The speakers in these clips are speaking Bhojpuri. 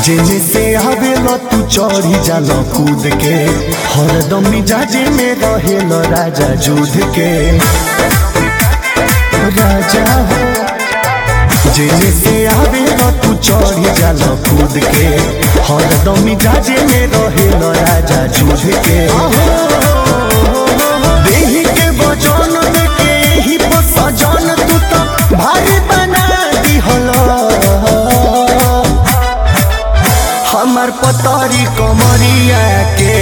जेने से आवेला तू चढ़ी जाल कूद के हरदम मिजाजे में रहेल राजा जुध के राजा हो जेने से आवेला तू चढ़ी जाल कूद के हरदम मिजाजे में रहेल राजा जुध के देही के वजन देके ही पर सजन तू तो भारी बना दिहला हमर पतरी कमरिया के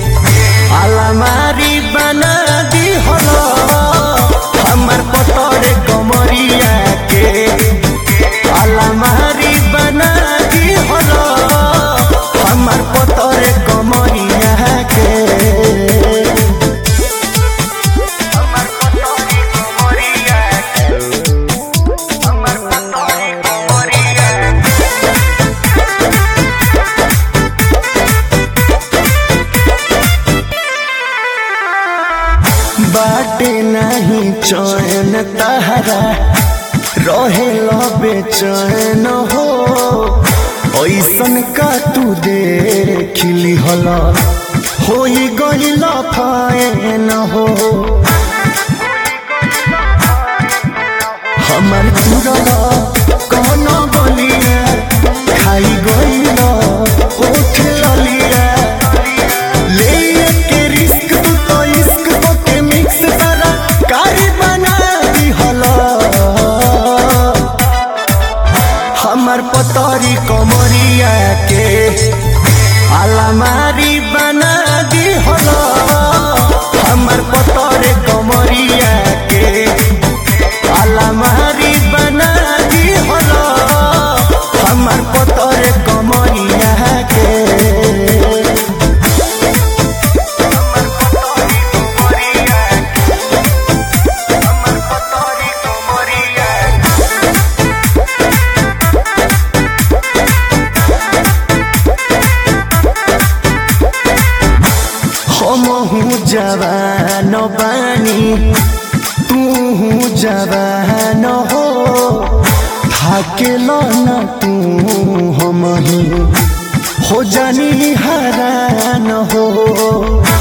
अलमारी बना दी हलो हमर पतरे कमरिया के अलमारी बना दी हलो हमर पतरे कमरिया के हमर पतरी कमरिया हमर पतरी कमरिया बाटे नहीं चैन तहरा रहे बेचैन हो ऐसन का तू देखली हला हो गईल फैन हो हमर तुरला कौन बलिया खाई गईल उठ ललिया ले के रिस्क तू तो इश्क को के मिक्स करा कारी बना दी हला हमर पतरी कमरिया के अलमारी बना दी हला हमर पतरे कमरिया के अलमारी बना दी हला हमर पतरे कमरिया के हमहू जवान बानी तू जवान हो थाकेल न तू हम हो जानी हरान हो